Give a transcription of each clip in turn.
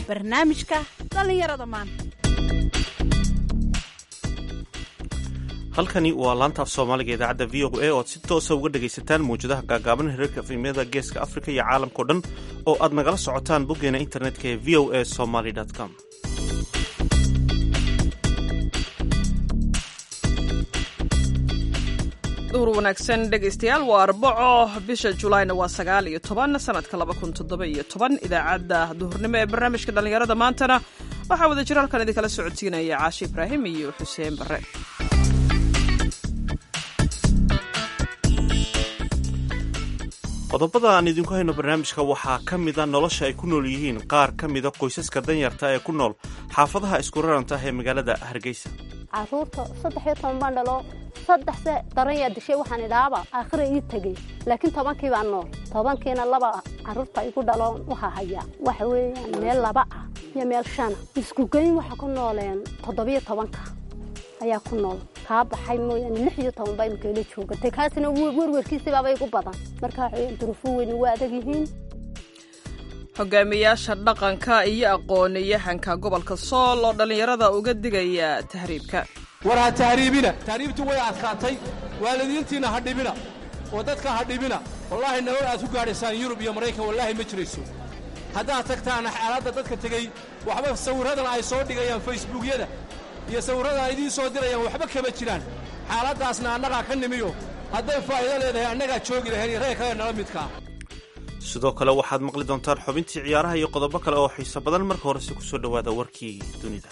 barnaamijka dhallinyarada maanta halkani waa laanta af soomaaliga idaacadda v o a oad si toosa uga dhegaysataan mawjadaha gaagaaban hirarka efemyada geeska afrika iyo caalamkao dhan oo aad nagala socotaan boggeena internetka ee v o a somaly com duur wanaagsan dhegaystayaal waa arbaco bisha julaayna waa sagaal iyo toban sanadka laba kun toddoba iyo toban idaacadda duhurnimo ee barnaamijka dhallinyarada maantana waxaa wada jira halkan idinkala socodsiinaya caashi ibraahim iyo xuseen barre qodobada aan idinku hayno barnaamijka waxaa ka mida nolosha ay ku nool yihiin qaar ka mida qoysaska danyarta ee ku nool xaafadaha isku raranta ee magaalada hargeysa caruurta saddex iyo toban baan dhalo saddexse daranyaa dishay waxaan idhaaba aakhira ii tegey laakiin tobankii baa nool tobankiina laba caruurta igu dhaloon waxaa hayaa waxa weeyaan meel laba ah iyo meel shana iskugeyn waxa ku nooleen toddobiyo tobanka ayaa ku nool kaa baxay mooyaane lix iyo toban baa imkeela joogatay kaasina werwerkiisibaaba igu badan marka waxaweyan duruufo weyni waa adag yihiin hogaamiyaasha dhaqanka iyo aqoon-yahanka gobolka sool oo dhallinyarada uga digaya tahriibka war ha tahriibina tahriibtu way adkaatay waalidiintiinna ha dhibina oo dadka ha dhibina wallaahi nolol aad ku gaadhaysaan yurub iyo maraykan wallaahi ma jirayso haddaad tagtaana xaaladda dadka tegey waxba sawirradan ay soo dhigayaan facebuukyada iyo sawirradan ay idiin soo dirayaan waxba kama jiraan xaaladdaasna annagaa ka nimiyo hadday faa'iido leedahay annagaa joogi lahayn iyo reer kale nala midkaa sidoo kale waxaad maqli doontaan xubintii ciyaaraha iyo qodobo kale oo xiiso badan marka horese ku soo dhowaada warkii dunida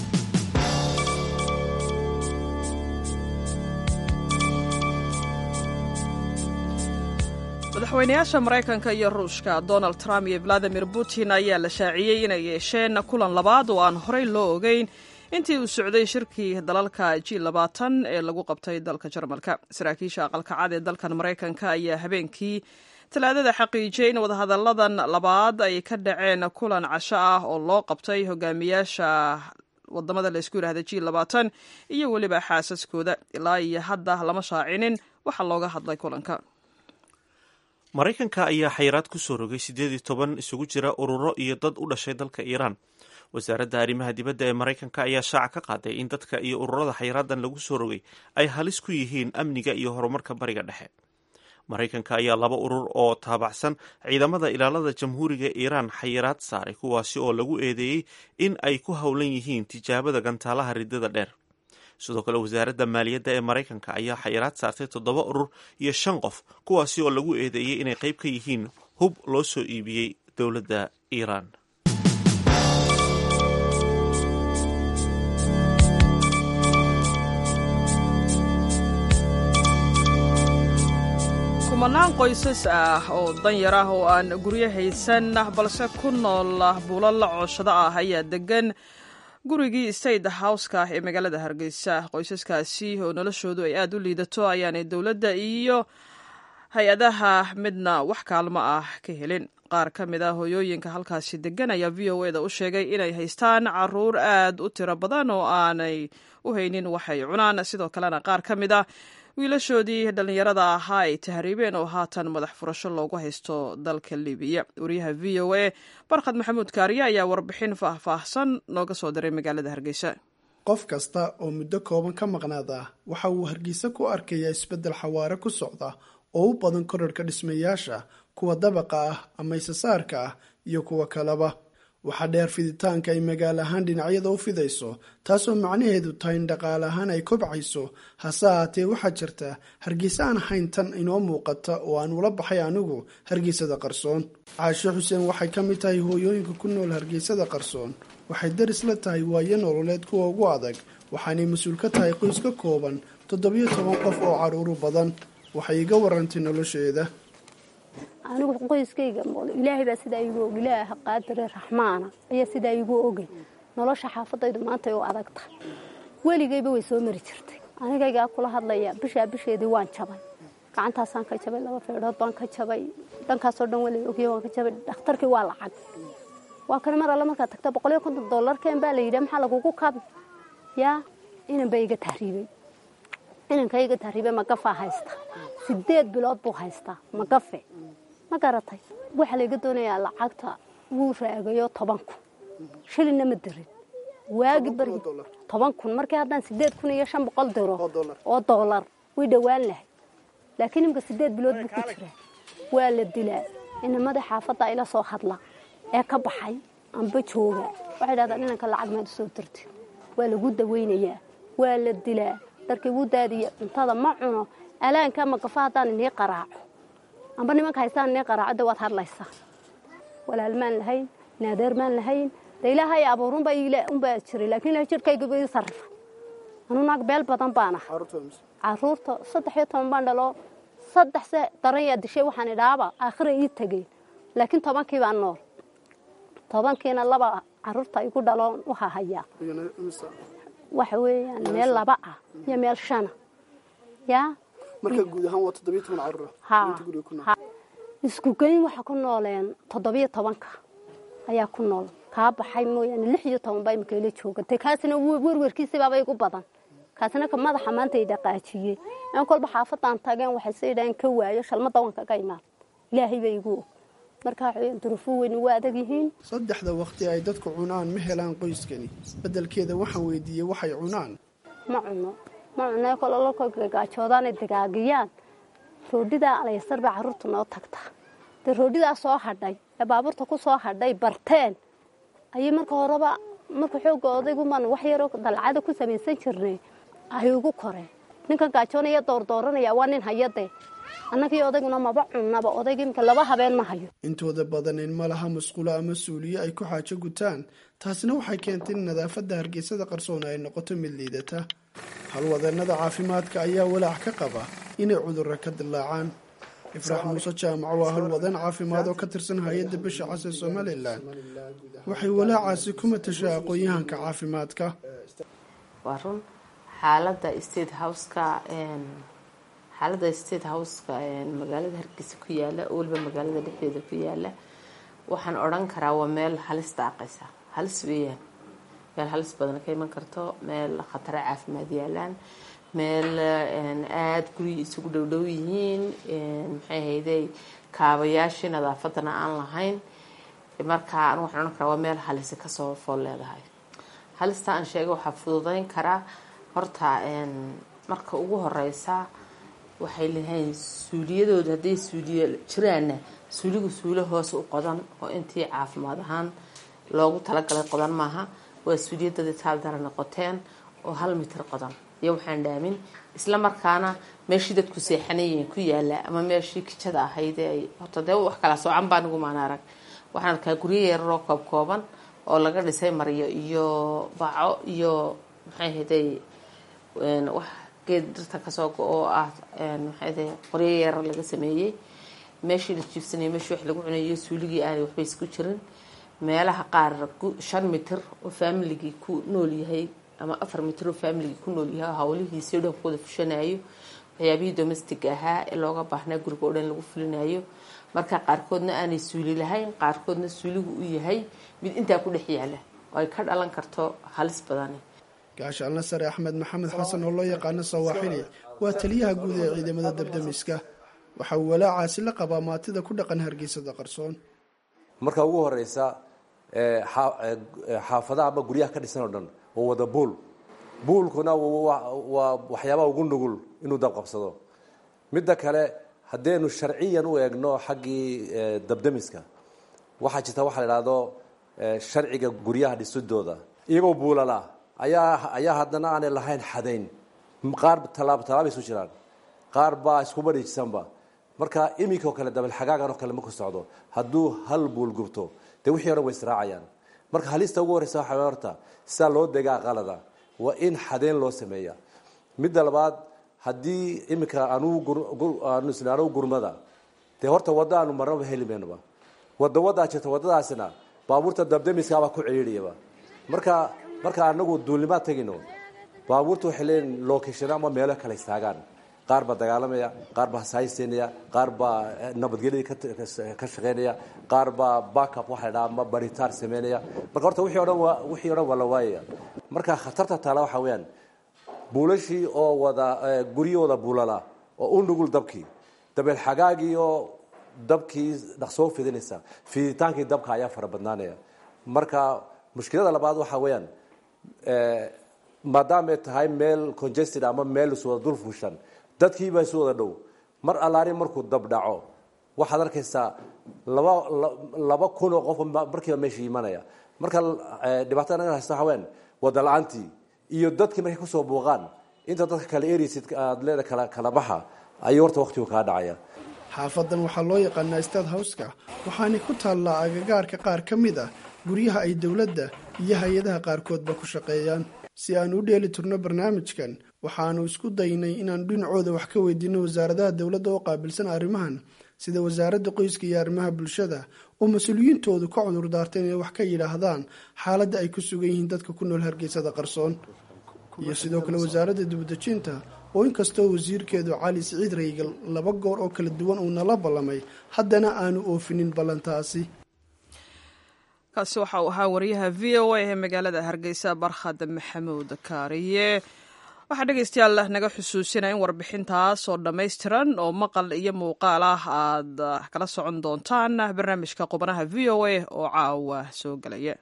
madaxweynayaasha maraykanka iyo ruushka donald trump iyo valadimir putin ayaa la shaaciyey inay yeesheen kulan labaad oo aan horey loo ogeyn intii uu socday shirkii dalalka g labaatan ee lagu qabtay dalka jarmalka saraakiisha aqalka cad ee dalkan maraykanka ayaa habeenkii talaadada xaqiijiyey in wadahadalladan labaad ay ka dhaceen kulan casho ah oo loo qabtay hogaamiyaasha wadamada laysku yidhahda g labaatan iyo weliba xaasaskooda ilaa iyo hadda lama shaacinin waxa looga hadlay kulanka maraykanka ayaa xayiraad ku soo rogay siddeed iyo toban isugu jira ururo iyo dad u dhashay dalka iiraan wasaaradda arrimaha dibadda ee maraykanka ayaa shaaca ka qaaday in dadka iyo ururada xayiraadan lagu soo rogay ay halis ku yihiin amniga iyo horumarka bariga dhexe maraykanka ayaa laba urur oo taabacsan ciidamada ilaalada jamhuuriga iiraan xayiraad saaray kuwaasi oo lagu eedeeyey in ay ku howlan yihiin tijaabada gantaalaha riddada dheer sidoo kale wasaaradda maaliyadda ee maraykanka ayaa xayiraad saartay toddoba urur iyo shan qof kuwaasi oo lagu eedeeyey inay qayb ka yihiin hub loo soo iibiyey dowladda iiraan kumanaan qoysas ah oo danyar ah oo aan guryo haysan balse ku nool buulo la cooshado ah ayaa degan gurigii state houseka ee magaalada hargeysa qoysaskaasi oo noloshoodu ay aada u liidato ayaanay dowladda iyo hay-adaha midna wax kaalmo ah ka helin qaar ka mid ah hooyooyinka halkaasi degan ayaa v o eda u sheegay inay haystaan caruur aad u tiro badan oo aanay u haynin waxay cunaan sidoo kalena qaar ka mid ah wiilashoodii dhallinyarada ahaa ay tahriibeen oo haatan madax furasho loogu haysto dalka libiya wariyaha v o a barkhad maxamuud kaariye ayaa warbixin faahfaahsan nooga soo diray magaalada hargeysa qof kasta oo muddo kooban ka maqnaada waxa uu hargeysa ku arkayaa isbeddel xawaare ku socda oo u badan korarhka dhismayaasha kuwa dabaqa ah ama isasaarka ah iyo kuwa kaleba waxaa dheer fiditaanka ay magaalo ahaan dhinacyada u fidayso taasoo macnaheedu tahay in dhaqaale ahaan ay kobcayso hase ahaatee waxaa jirta hargeysa aan ahayn tan inoo muuqata oo aan ula baxay anigu hargeysada qarsoon caasho xuseen waxay ka mid tahay hooyooyinka ku nool hargeysada qarsoon waxay daris la tahay waayo nololeed kuwa ugu adag waxaanay mas-uul ka tahay qoys ka kooban toddobiyo toban qof oo caruuru badan waxay iga warantay nolosheeda anigu qoyskayga ilaahay baa sidaa igu og ilaah qaadire raxmaana ayaa sidaa igu ogay nolosha xaafadaydu maanta ay u adag tahay weligayba way soo mari jirtay anigaygaa kula hadlaya bishaa bisheedii waan jabay gacantaasaan ka jabay laba feedhood baan ka jabay dhankaasoo dhan wala ogya waan ka jabay dhakhtarkii waa lacag waa kan mar alle markaad tagta boqol iyo konton dollarkeen baa la yidhi maxaa lagugu kabi yaa inan ba iga tahriibay inanka iga tahriibay magafaa haysta sideed bilood buu haystaa magafe ma garatay waxaa layga doonayaa lacagta wuu raagayo tobanku shilinna ma dirin waagi bari toban kun markii haddaan sideed kun iyo shan boqol diro oo doolar way dhowaan lahay laakiin imika sideed bilood buu ku jiraa waa la dilaa inamada xaafadda ila soo hadla ee ka baxay amba jooga waxay dhahdaan inanka lacag maad usoo dirti waa lagu dawaynayaa waa la dilaa dharkii wuu daadiya cuntada ma cuno alaanka magafa haddaan inii qaraaco amba nimanka haystaan inii qaraaco de waad hadlaysaa walaal maan lahayn naadeer maan lahayn de ilaahay abuurunba unbaa jiray laakiin ilahay jirkaygaba ii sarrifa anuu naag beel badan baan ah caruurta saddex iyo toban baan dhalo saddex se daran yaa dishay waxaan idhaaba aakhira ii tegeen laakiin tobankii baan nool tobankiina laba caruurta igu dhaloon u hahayaa waxa weeyaan meel laba ah iyo meel shana yaa marka guud ahaan waa toddobiyo toban caruur ha ha isku geyn waxa ku nooleen toddobiyo tobanka ayaa ku nool kaa baxay mooyaane lix iyo toban baa imika ila joogatay kaasina werwerkiisibaaba igu badan kaasina ka madaxa maanta i dhaqaajiyey aan kolba xaafadaan tageen waxay sa idhaaheen ka waayo shalmada waan kaga imaan ilaahay bay igu og marka waxaweyaan duruufuu weyni waa adag yihiin saddexda waqti ay dadku cunaan ma helaan qoyskani beddelkeeda waxaan weydiiyey waxay cunaan ma cuno ma cuno kolololka gagaajoodaanay dagaagiyaan roodhidaa alaysar baa carruurta noo tagtaa dee roodhidaa soo hadhay ee baabuurta ku soo hadhay barteen ayay marka horeba marka xooga odayguman wax yaroo dalcada ku samaysan jirnay ay ugu koreen ninkan gaajoonaya doordooranaya waa nin hayadee annagii odayguna maba cunnaba odayga imika laba habeen ma hayo intooda badan in ma laha masquulo ama suuliyo ay ku xaajo gutaan taasina waxay keentay in nadaafadda hargeysada qarsoon ay noqoto mid liidata halwadeennada caafimaadka ayaa walaac ka qaba inay cudurro ka dilaacaan ifraax muuse jaamaco waa halwadeen caafimaad oo ka tirsan hay-adda bisha cas ee somalilan waxay walaacaasi ku matashaa aqoon-yahanka caafimaadka waa run xaalada state houseka xaalada state houseka magaalada hargeysa ku yaala oo weliba magaalada dhexdeeda ku yaala waxaan odhan karaa waa meel halis daaqaysa halis weeyaan meel halis badan ka iman karto meel khataro caafimaad yaalaan meel aada guryi isugu dhowdhow yihiin maxay hayday kaabayaashii nadaafadana aan lahayn marka anu waxaan odhan karaa waa meel halisi kasoo fool leedahay halista aan sheegay waxaa fududeyn karaa horta marka ugu horeysa waxay leedahayn suuliyadooda hadday suuliyo jiraanna suuligu suulo hoose u qodan oo intii caafimaad ahaan loogu talagalay qodan maaha waa suuliyadadii taaldara noqoteen oo hal mitir qodan iyo waxaan dhaamin isla markaana meeshii dadku seexanayeen ku yaala ama meeshii kijada ahayd ay horta dee wax kala soocan baa nigu maan arag waxaan arkaa guryo yararoo koob kooban oo laga dhisay maryo iyo baco iyo maxay hayday wax geed dhirta kasoo go-oo ah maxay qoryo yarar laga sameeyey meeshii la jiifsanayay meeshii wax lagu cunayo suuligii aanay waxba isku jirin meelaha qaar shan mitir oo faamiligii ku nool yahay ama afar mitir oo faamiligii ku nool yahay hawlihiisii o dhan ku wada fushanayo waxyaabihii domestic ahaa ee looga baahnaa guriga oo dhan lagu fulinayo marka qaarkoodna aanay suuli lahayn qaarkoodna suuligu u yahay mid intaa ku dhex yaala oo ay ka dhalan karto halis badani gaashaanla sare axmed maxamed xasan oo loo yaqaano sawaaxili waa taliyaha guud ee ciidamada dabdamiska waxa uu walaacaasi la qabaa maatida ku dhaqan hargeysada qarsoon marka ugu horeysa xaafadaha ama guryaha ka dhisan oo dhan waa wada buul buulkuna waa waxyaabaha ugu nugul inuu dabqabsado midda kale haddaynu sharciyan u eegno xaggii dabdamiska waxaa jirta waxa la idhahdo sharciga guryaha dhisidooda iyagoo buulala ayaa ayaa haddana aanay lahayn xadayn qaar tallaab tallaabay isu jiraan qaar baa iskuba dhijisanba marka iminka oo kale dabalxagaagan oo kale maku socdo hadduu hal buul gubto dee wixii o dhan way israacayaan marka halista ugu horreysa waxa horta sidaa loo degaa qalada waa in xadeyn loo sameeya midda labaad haddii iminka aanu isla anugu gurmada dee horta wadda aanu marnaba heli maynaba wadda waddaa jirta waddadaasina baabuurta dabdamiskaabaa ku celiiriyaba marka marka anagu duulnimaad tegino baabuurta waxay leeyihin location ama meelo kale istaagaan qaar baa dagaalamaya qaar baa hasaayisteynaya qaar baa nabadgelyadii ka shaqeynaya qaar baa backup waxa la dhaha ama baritaan sameynaya marka horta wixii o dhan waa wixii o dhan waa la waayaya marka khatarta taala waxa weeyaan buulashii oo wada guryo wada buulala oo u nugul dabkii dabeel xagaagii oo dabkii dhaqsoo fidinaysa fiditaankii dabka ayaa fara badnaanaya marka mushkilada labaad waxaa weeyaan maadaamay tahay meel congested ama meel iswada dul fushan dadkiibaa isu wada dhow mar allaari markuu dabdhaco waxaad arkaysaa laba laba kun oo qof markiiba meesha imanaya marka dhibaatada naga haysta waxaa weyaan wada la-aantii iyo dadkii markay kusoo buuqaan inta dadka kale erisid aad leeda kala kala baxa ayuu horta waqtigu kaa dhacaya xaafadan waxaa loo yaqaanaa stad howska waxaanay ku taallaa agagaarka qaar ka mid ah guryaha ay dowladda iyo hay-adaha qaarkoodba ku shaqeeyaan si aan u dheeli turno barnaamijkan waxaanu isku daynay inaanu dhinacooda wax ka weydiino wasaaradaha dowladda oo qaabilsan arrimahan sida wasaaradda qoyska iyo arrimaha bulshada oo mas-uuliyiintoodu ka cudur daartay inay wax ka yidhaahdaan xaaladda ay ku sugan yihiin dadka ku nool hargeysada qarsoon iyo sidoo kale wasaaradda dibadejinta oo inkastoo wasiirkeedu cali siciid raygal laba goor oo kala duwan uu nala ballamay haddana aanu oofinin ballantaasi kaasi waxa uu ahaa wariyaha v o a ee magaalada hargeysa barkhad maxamuud kaariye waxaa dhegeystayaal naga xusuusinaya in warbixintaas oo dhammaystiran oo maqal iyo muuqaal ah aad kala socon doontaan barnaamijka qubanaha v o a oo caawa soo gelaya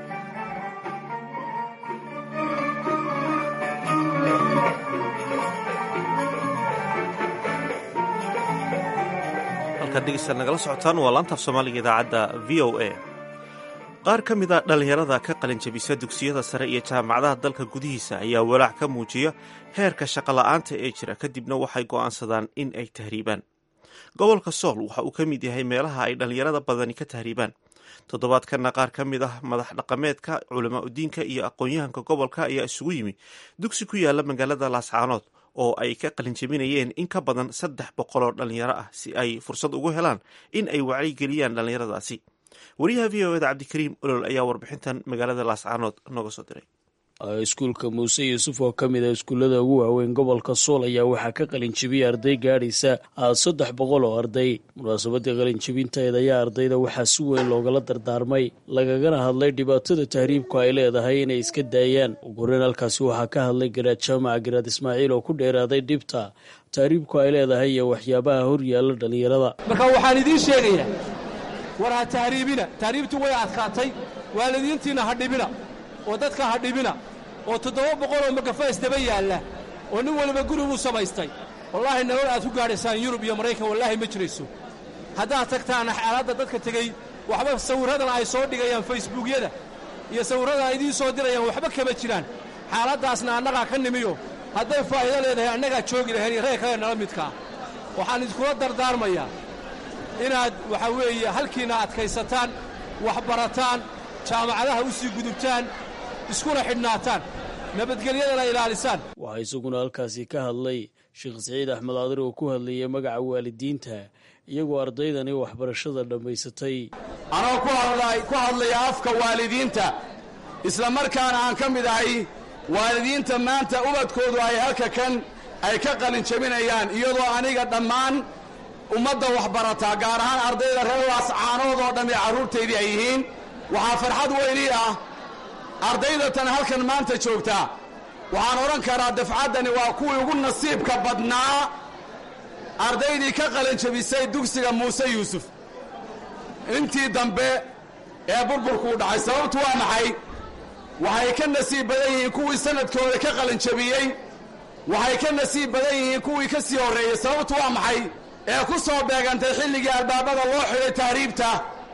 halkaad dhegeystaad nagala socotaan waa laantaaf soomaaliga idaacadda v o a qaar ka mid a dhallinyarada ka qalinjabisa dugsiyada sare iyo jaamacadaha dalka gudihiisa ayaa walaac ka muujiya heerka shaqola'aanta ee jira kadibna waxay go'aansadaan in ay tahriibaan gobolka sool waxa uu ka mid yahay meelaha ay dhallinyarada badani ka tahriibaan toddobaadkanna qaar ka mid ah madax dhaqameedka culamaa udiinka iyo aqoon-yahanka gobolka ayaa isugu yimi dugsi ku yaala magaalada laascaanood oo ay ka qalinjabinayeen in ka badan saddex boqol oo dhallinyaro ah si ay fursad ugu helaan in ay wacyigeliyaan dhallinyaradaasi wariyaha v o eda cabdikariim olol ayaa warbixintan magaalada laascaanood nooga soo diray iskuulka muuse yuusuf oo ka mid a iskuullada ugu waaweyn gobolka sool ayaa waxaa ka qalinjibiyay arday gaadhaysa saddex boqol oo arday munaasabadii qalinjibinteeda ayaa ardayda waxaa si weyn loogala dardaarmay lagagana hadlay dhibaatada tahriibku ay leedahay inay iska daayaan ugu horeyn halkaasi waxaa ka hadlay garaad jaamaca garaad ismaaciil oo ku dheeraaday dhibta tahriibku ay leedahay iyo waxyaabaha horyaalla dhallinyarada marka waxaan idiin sheegayaa war ha tahriibina tahriibtu way adkaatay waalidiintiinna ha dhibina oo dadka ha dhibina oo toddoba boqol oo magafays daba yaalla oo nin waliba guri buu samaystay wallaahi nolol aad ku gaadhaysaan yurub iyo maraykan wallaahi ma jirayso haddaad tagtaana xaaladda dadka tegey waxba sawirradan ay soo dhigayaan faysbuukyada iyo sawirradan ay idiin soo dirayaan waxba kama jiraan xaaladdaasna annagaa ka nimiyo hadday faa'iido leedahay annagaa joogi lahayn iyo reer kale nala midkaa waxaan idinkula dardaarmayaa inaad waxaa weeye halkiinna adkaysataan wax barataan jaamacadaha u sii gudubtaan iskuna xidhnaataan nabadgelyadana ilaalisaan waxaa isaguna halkaasi ka hadlay sheekh siciid axmed aadir oo ku hadlayay magaca waalidiinta iyagoo ardaydani waxbarashada dhammaysatay anoo ku hadlaya afka waalidiinta isla markaana aan ka mid ahay waalidiinta maanta ubadkoodu ay halka kan ay ka qalin jabinayaan iyadoo aniga dhammaan ummadda waxbarataa gaar ahaan ardayda reer laascaanood oo dhammi carruurtaydii ay yihiin waxaa farxad weynii ah ardayda tan halkan maanta joogtaa waxaan odhan karaa dafcaddani waa kuwii ugu nasiibka badnaa ardaydii ka qalanjabisay dugsiga muuse yuusuf intii dambe ee burburkuu dhacay sababtu waa maxay waxay ka nasiib badan yihiin kuwii sanadkooda ka qalanjabiyey waxay ka nasiib badan yihiin kuwii ka sii horreeyey sababtu waa maxay ee ku soo beegantay xilligii albaabada loo xidhay tahriibta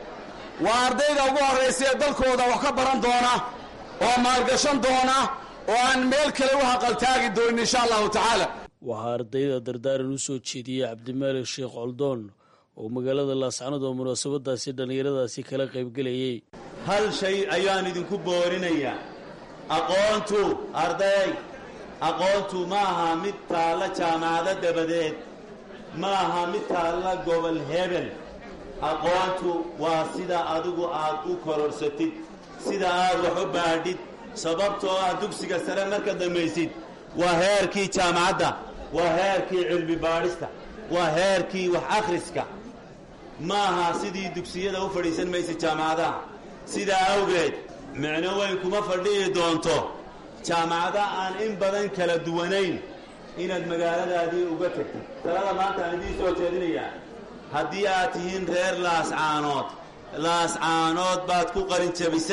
waa ardayda ugu horraysa ee dalkooda wax ka baran doona oo maalgashan doona oo aan meel kale u haqaltaagi doonin insha allahu tacaala waxaa ardayda dardaaran u soo jeediyey cabdimaalik sheekh coldoon oo magaalada laascanood oo munaasabadaasi dhallinyaradaasi kala qaybgelayey hal shay ayaan idinku boorinayaa aqoontu arday aqoontu ma aha mid taalla jaamacado dabadeed ma aha mid taalla gobol hebel aqoontu waa sida adigu aad u kororsatid sida aad wax u baadhid sababtoo ah dugsiga sare marka dammaysid waa heerkii jaamacadda waa heerkii cilmi baadhista waa heerkii wax akhriska ma aha sidii dugsiyada u fadhiisan maysid jaamacadaha sidaa awgeed micno weyn kuma fadhi'i doonto jaamacada aan in badan kala duwanayn inaad magaaladaadii uga tagtid talada maanta aan idiin soo jeedinayaa haddii aad tihiin reer laascaanood laascaanood baad ku qalin jabisay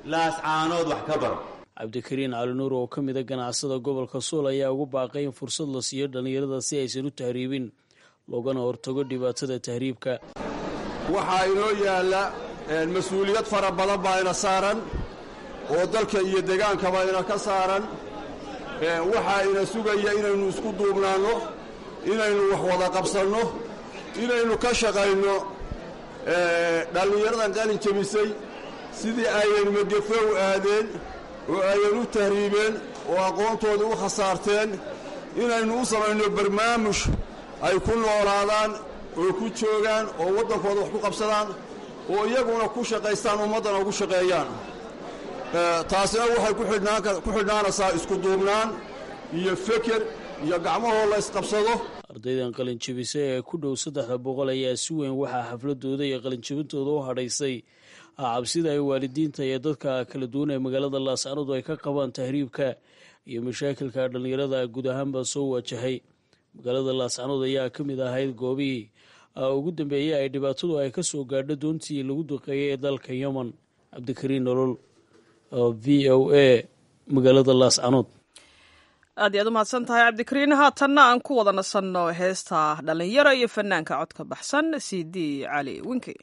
laascaanood wax ka baro cabdikariin calinuur oo ka mida ganacsada gobolka suul ayaa ugu baaqay in fursad la siiyo dhallinyarada si aysan u tahriibin loogana hortago dhibaatada tahriibka waxaa inoo yaalla mas-uuliyad fara badan baa ina saaran oo dalka iyo degaankaba ina ka saaran waxaa ina sugaya inaynu isku duubnaanno inaynu wax wada qabsanno inaynu ka shaqayno dhallinyaradan qalin jebisay sidii ayan magefe u aadeen oo ayan u tahriibeen oo aqoontoodii u khasaarteen inaynu u samayno barnaamuj ay ku noolaadaan oo ku joogaan oo waddankooda wax ku qabsadaan oo iyaguna ku shaqaystaan ummaddana ugu shaqeeyaan taasina waxay ku xidhnaanaysaa isku duubnaan iyo feker iyo gacmahoo la ysqabsado ardaydan qalinjebisa ee ku dhow saddexda boqol ayaa si weyn waxaa xafladooda iyo qalinjebintooda u hadhaysay cabsida ay waalidiinta iyo dadka kala duwan ee magaalada laascaanood ay ka qabaan tahriibka iyo mashaakilka dhallinyarada guud ahaanba soo wajahay magaalada laascaanood ayaa ka mid ahayd goobihii ugu dambeeyey ay dhibaatadu ay ka soo gaadho doontii lagu duqeeyay ee dalka yemen cabdikariin nolol v o a magaalada laascaanood aad iyaad u mahadsan tahay cabdikariin haatanna aan ku wada nasanno heesta dhallinyaro iyo fanaanka codka baxsan c d cali winke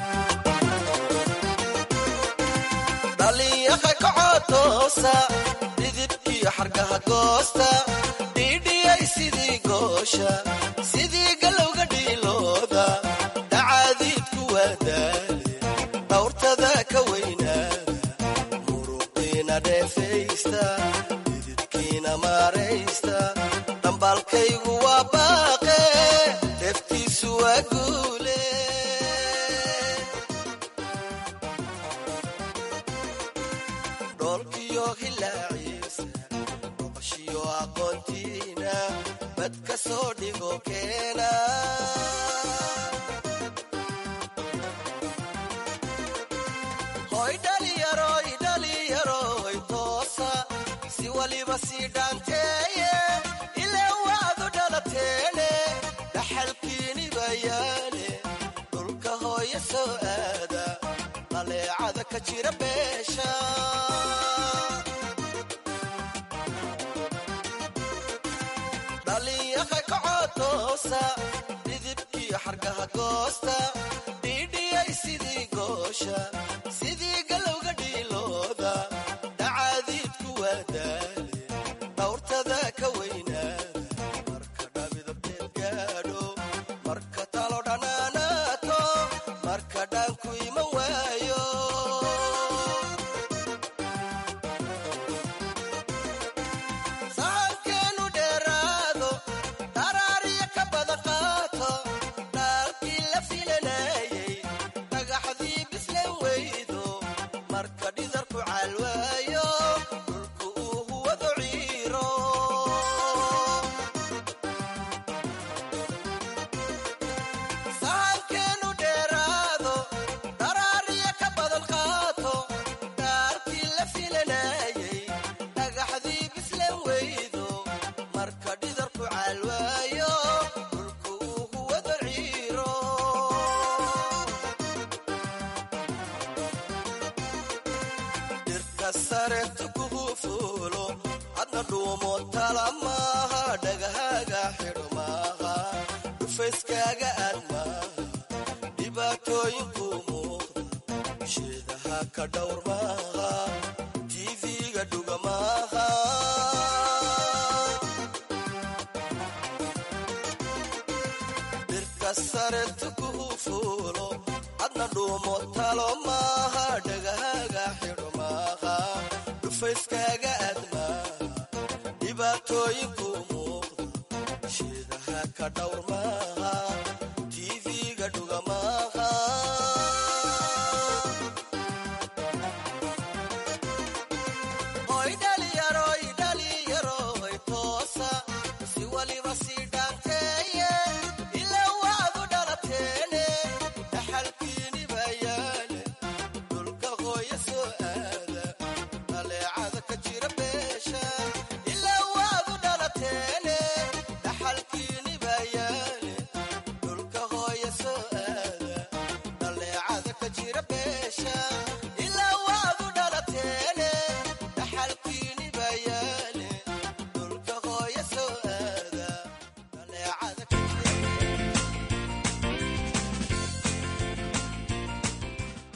dhalinyaqa kacotoosa dhidibkiyo xargaha goosta dhiidhiyay sidii goosha sidii galowga dhiilooda dhacaadiidku waadaale dhawrtada ka weynaada muruqiina dheefaysta dhidibkiina maaraysta dhambaalkaygu waa baaqe dheeftiisu waa guule dhoolkiyo hilaaciisa boqoshiyo aqoontiina bad ka soo dhigo keena hoy dhaliyaroy dhaliyaroy toosa si waliba sii dhaanteeye ilaa waadu dhalateene dhaxalkiini bayaane dhulka hooya soo aada qaleecada ka jira beesha dhalinyaqa kacotoosa dhidibkiyo xargaha goosta dhiidhiyay sidii goosha sidii galowga dhiilooda dhacaadiidku waa daale dhawrtada ka weynaada marka dhabidabteed gaadho marka talo dhanaanaato marka dhaanku iman waayo sahankeenu dheeraado dharaariya ka badan qaato dhaalkii la filanayay dhagaxdii bislan weydo marka dhidarku caalwaayo dhulku uu huwado ciiro sahankeenu dheeraado dharaariya ka badan qaato dhaalkii la filanayay dhagaxdii bislan weydo marka dhidarku caalwaayo dhulku uu huwado ciiro dhirka sareerta kugu fuulo hadna dhuumo tala maaha dhagahaaga xidho maaha dhufayskaaga aad maaha dhibaatooyinku muuqda sheedaha ka dhowr maaha tv-ga dhuga maaha dhirka sareerta kugu fuulo hadna dhuumo talo maaha dhagahaaga xidho maaha dhufayskaaga aad maaha dhibaatooyinku muuqda sheedaha ka dhowr maaha tv-ga dhuga maaha hoy dhaliyaroy dhaliyaroy toosa si waliba sii dhaanteeye ilaa waadu dhalateene dhaxalkiini bayaane dhulka hooya soo aada dhaleecada ka jira beesha ilaa waadu dhalateene dhaxalkiini bayaane dhulka hooya soo aada dhaleecada ka jira beesha ilaa waadu dhalate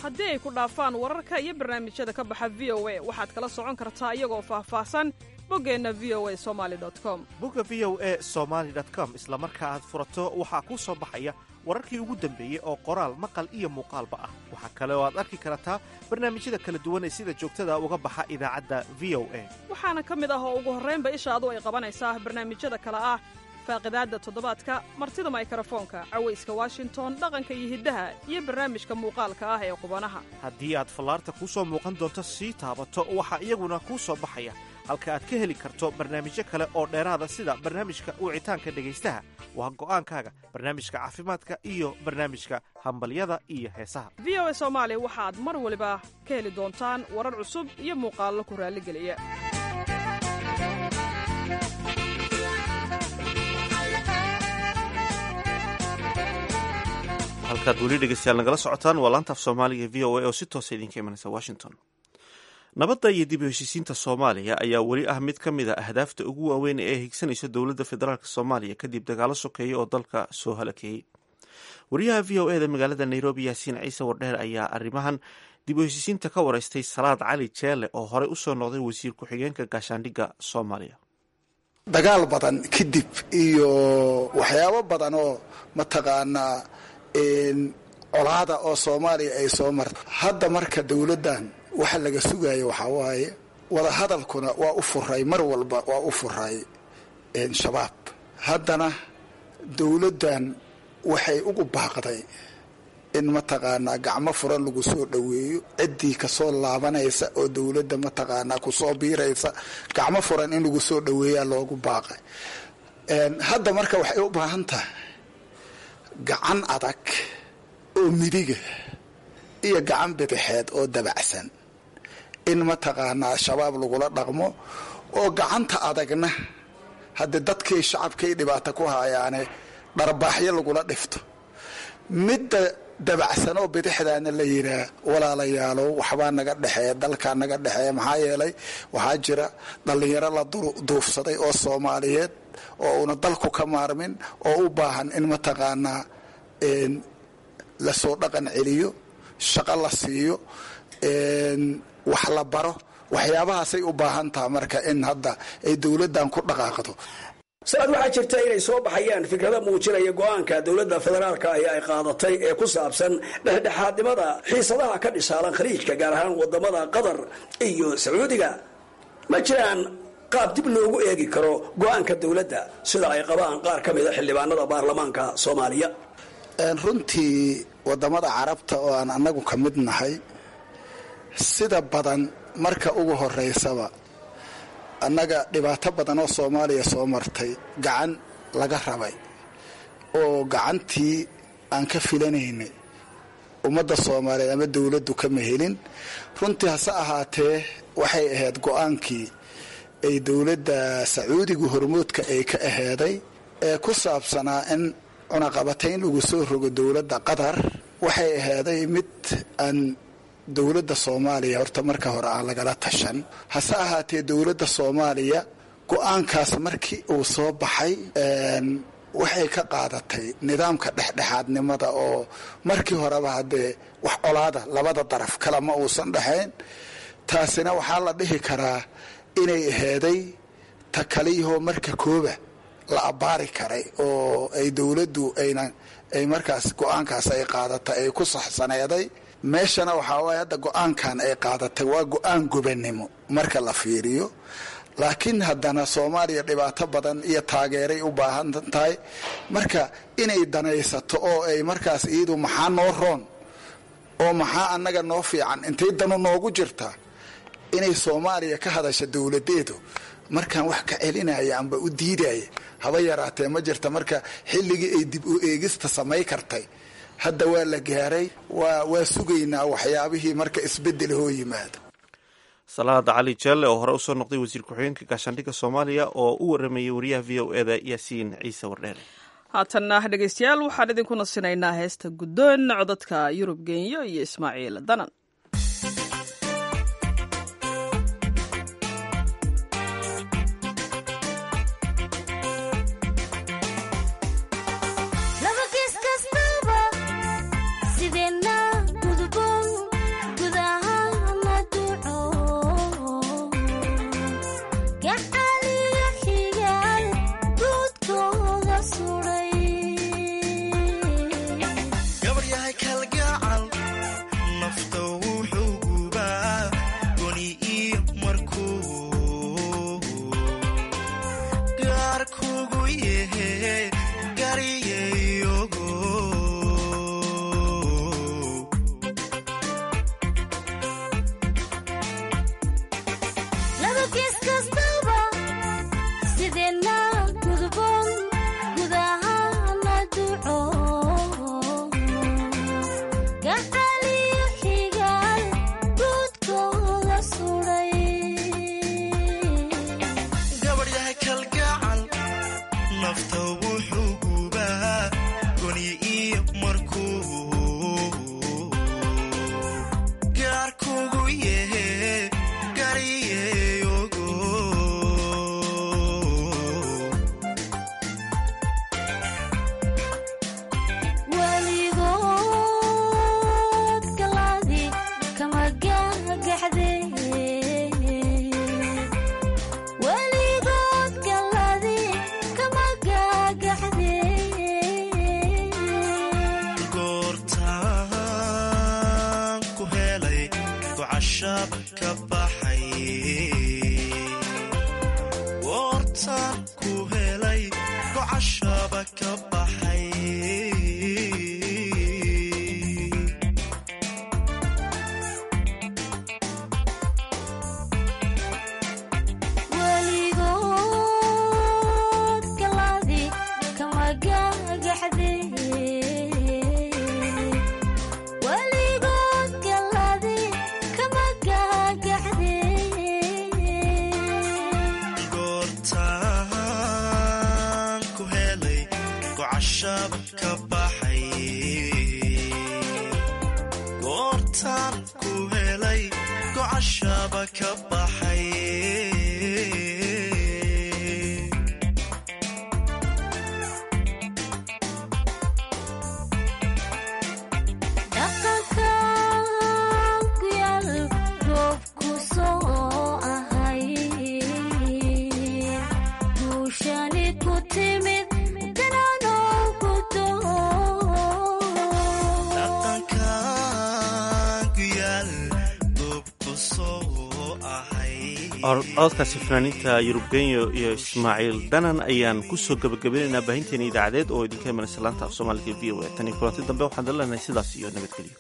haddii ay ku dhaafaan wararka iyo barnaamijyada ka baxa v o a waxaad kala socon kartaa iyagoo faahfaahsan boggeenna v o a somali com bogga v o a somaali com isla marka aad furato waxaa kuu soo baxaya wararkii ugu dambeeyey oo qoraal maqal iyo muuqaalba ah waxaa kale oo aad arki kartaa barnaamijyada kala duwan ee sida joogtada uga baxa idaacadda v o a waxaana ka mid ah oo ugu horraynba ishaadu ay qabanaysaa barnaamijyada kale ah faaqidaadda toddobaadka martida maykarafoonka cawayska washington dhaqanka iyo hiddaha iyo barnaamijka muuqaalka ah ee qubanaha haddii aad fallaarta kuu soo muuqan doonto sii taabato waxaa iyaguna kuu soo baxaya halka aad ka heli karto barnaamijyo kale oo dheeraada sida barnaamijka wicitaanka dhegaystaha waa go'aankaaga barnaamijka caafimaadka iyo barnaamijka hambalyada iyo heesaha v o a soomaali waxaad mar waliba ka heli doontaan warar cusub iyo muuqaallo ku raalligeliya halkaad weli dhegeystayaal nagala socotaan waa laanta af soomaaliga v o a oo si toosa idinka imanaysa washington nabadda iyo dib u heshiisiinta soomaaliya ayaa weli ah mid ka mid a ahdaafta ugu waaweyn ee higsanaysa dowladda federaalk soomaaliya kadib dagaalo sokeeya oo dalka soo halakeeyey wariyaha v o e da magaalada nairobi yaasiin ciise wardheer ayaa arrimahan dib u heshiisiinta ka wareystay salaad cali jeele oo horey usoo noqday wasiir ku-xigeenka gaashaandhigga soomaaliya dagaal badan kadib iyo waxyaabo badan oo mataqaanaa colaada oo soomaaliya ay soo marta hadda marka dowladdan waxa laga sugayo waxaa waaye wadahadalkuna waa u furay mar walba waa u furay shabaab haddana dowladdan waxay ugu baaqday in mataqaanaa gacmo furan lagu soo dhoweeyo ciddii kasoo laabanaysa oo dowladda mataqaanaa kusoo biiraysa gacmo furan in lagu soo dhoweeyaa loogu baaqay hadda marka waxay u baahan tahay gacan adag oo midiga iyo gacan bidixeed oo dabacsan in mataqaanaa shabaab lagula dhaqmo oo gacanta adagna haddii dadkii shacabkay dhibaato ku hayaane dharbaaxyo lagula dhifto midda dabacsan oo bidixdaana la yiraa walaalayaalow waxbaa naga dhexeeya dalkaa naga dhexeeya maxaa yeelay waxaa jira dhallinyaro la duufsaday oo soomaaliyeed oo una dalku ka maarmin oo u baahan in mataqaanaa lasoo dhaqan celiyo shaqo la siiyo wax la baro waxyaabahaasay u baahan taha marka in hadda ay dowladdan ku dhaqaaqdo sanad waxaa jirta inay soo baxayaan fikrado muujinaya go-aanka dowladda federaalka ahi ay qaadatay ee ku saabsan dhexdhexaadnimada xiisadaha ka dhisaalan khaliijka gaar ahaan wadamada qatar iyo sacuudiga ma jiraan qaab dib loogu eegi karo go-aanka dowladda sida ay qabaan qaar ka mida xildhibaanada baarlamaanka soomaaliya runtii wadamada carabta oo aan annagu ka mid nahay sida badan marka ugu horeysaba annaga dhibaato badan oo soomaaliya soo martay gacan laga rabay oo gacantii aan ka filanaynay ummadda soomaaliyeed ama dowladdu kama helin runtii hase ahaatee waxay ahayd go-aankii ay dowladda sacuudiga hormoodka ay ka aheeday ee ku saabsanaa in cunaqabatayn lagu soo rogo dowladda qatar waxay aheeday mid aan dowladda soomaaliya horta marka hore aan lagala tashan hase ahaatee dowladda soomaaliya go-aankaas markii uu soo baxay waxay ka qaadatay nidaamka dhexdhexaadnimada oo markii horeba haddee wax colaada labada daraf kale ma uusan dhexayn taasina waxaa la dhihi karaa inay aheeday ta kaliyahoo marka kooba la abbaari karay oo ay dowladdu ayna ay markaas go-aankaas ay qaadatay ay ku saxsaneeday meeshana waxaa waaya hadda go-aankan ay qaadatay waa go-aan gobannimo marka la fiiriyo laakiin haddana soomaaliya dhibaato badan iyo taageeray u baahan tahay marka inay danaysato oo ay markaas iyadu maxaa noo roon oo maxaa annaga noo fiican intay danu noogu jirtaa inay soomaaliya ka hadasha dowladeedu markaan wax ka celinaya amba u diidaya haba yaraatee ma jirta marka xilligii ay dib u eegista samay kartay hadda waa la gaaray waa waa sugaynaa waxyaabihii marka isbedel hoo yimaado salaada cali jeelle oo hore usoo noqday wasiir ku-xigeenka gaashaandhigga soomaaliya oo u waramayay wariyaha v o eda yaasiin ciise wardheere haatanna dhegaystayaal waxaan idinku nasinaynaa heesta guddoon codadka yurub genyo iyo ismaaciil danan Laba kiis kastaba sideenna gudboon lafta wuxuu gubaa goni iyo markuu gaar kugu yehe gariyeyogo weligood galaadi kama gagaxde weligood galaadi kama gagaxde goortaan ku helay gocashab ka baxay goortaan ku helay gocashaba ka baxay weligood galaadi kama gagaxde weligood galaadi kama gagaxde goortaan ku helay gocashaba ka baxay goortaan ku helay gocashaba ka baxay dhaqanka ku yaal goobku soo ahay guushani ku timid dananoo ku dhaqankan ku yaal goobku soo ahay codkaasi fanaaniinta yurubgenyo iyo ismaaciil dhanan ayaan kusoo gabagabaynaynaa baahinteena idaacadeed oo idinka imanaysa laanta af soomaaliga v o a tan iyo kulanti dambe waxaan daleenahay sidaas iyo nabadgelyo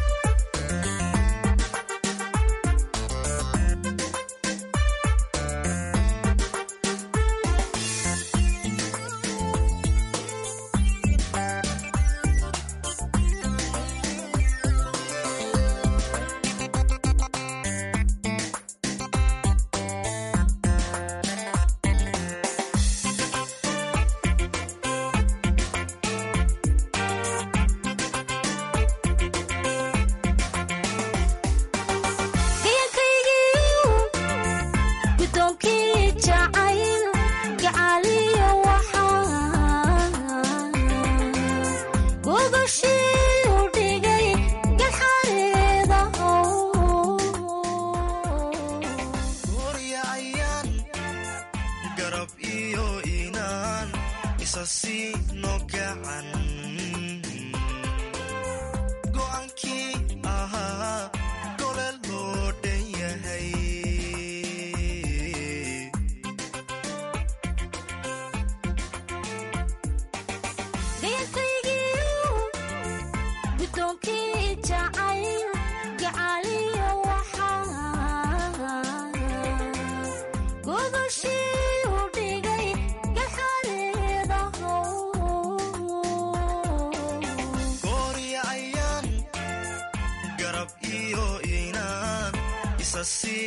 gudoonkii jacayl gacaliyo waxaa gogashii u dhigay galxareeda goorya ayaan garab iyo inaan isa siino gacan go'aankii ahaa gole loo dhan yahay gudoonkii jacayl gacaliyo waxaa gogashii u dhigay galxareeda goorya ayaan garab iyo inaan isa sii